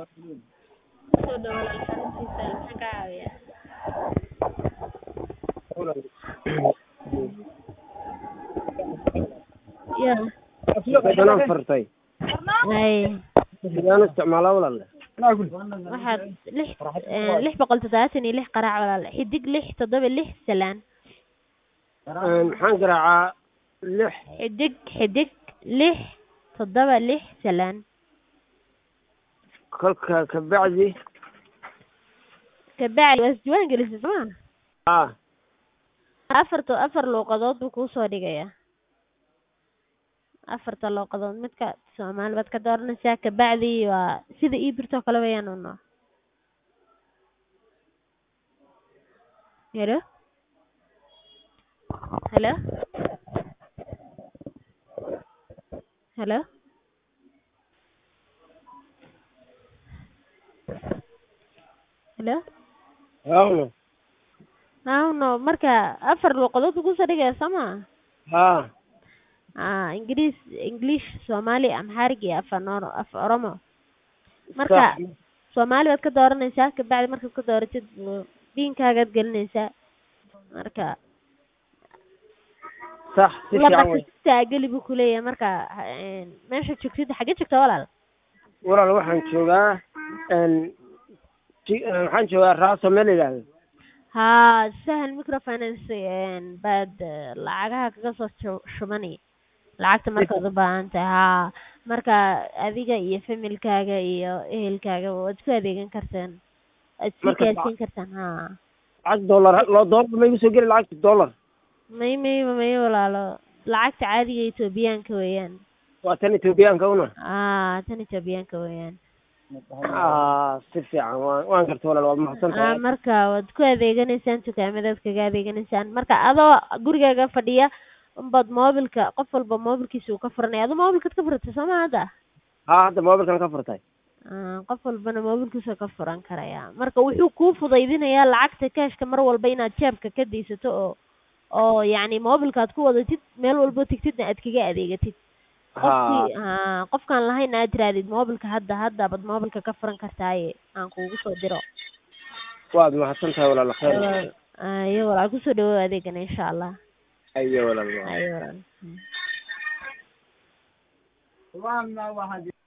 Soo dhawaad xaruntiisa maxaan ka caawiyaa? Yaa. Sidaan fartay Hay. sidaan isticmaalaa walaal Waxaad lix eh, lix boqol toddobaatan iyo lix qaraac walaal xidig lix toddoba lix salaan maxaan garaacaa lix xidig xidig lix toddoba lix salaan kolka kabacdi kabacdi waa isdiiwaan gelisay soo ma ah afarta afar luuqadood buu kuu soo dhigayaa afarta luuqadood midka soomaali baad ka dooranaysaa kabacdi waa sida ii birtoo kale weeyaan uno helo helo helo helo hawno hawno marka afar luuqadood buu kusoo dhigaya soo ma ha ah ingiriis english soomaali amhaarig iyo af Nor- af oromo marka Sax. soomaali baad ka dooranaysaa kabacdi markaad ka dooratid diinkaagaad gelinaysaa marka sax si laqa fiican wey kastaa geli buu kuleeyahay marka een, meesha joogtid xaggee joogtaa walaal walaal waxaan joogaa n ji- eh, waxaan joogaa raaso meel la yidhaahdo haa sahal microfinance een, baad eh, lacagaha kaga soo shu- shubani lacagta markaad u baahan tahay haa marka adiga iyo familkaaga iyo ehelkaaga waad ku adeegan kartaan waad sii Marka gaarsiin kartaan haa lacag dollar loo dollar ma igu soo geli lacagta dollar may may may walaalo lacagta caadiga etoobiyaanka weeyaan waa tan etoobiyaanka una aa tan etoobiyaanka weeyaan ah si fiican waan waan garta walaal waad mahadsan aa tahay marka waad ku adeeganaysaan dukaamadaad kaga adeeganaysaan marka adoo gurigaaga fadhiya unbaad moobilka qof walba moobilkiisa uu ka furanaya adoo moobilkaad ka furatay soo ma hadda ha hadda mobilkan ka furtay aa qof walbana moobilkiisa ka furan karaya marka wuxuu kuu fudaydinayaa lacagta kaashka mar walba inaad jeebka ka daysato oo oo yacni moobilkaad ku wadatid meel walbo tigtidna aad kaga adeegatid qofkii haa qofkaan lahayn aad tirahdid moobilka hadda hadda baad moobilka ka furan kartaaye aan kuugu soo diro waad mahadsan tahay walaal khayr walaal ayo walaal kusoo dhawow adeegana insha allah ayo walaal ayo walaal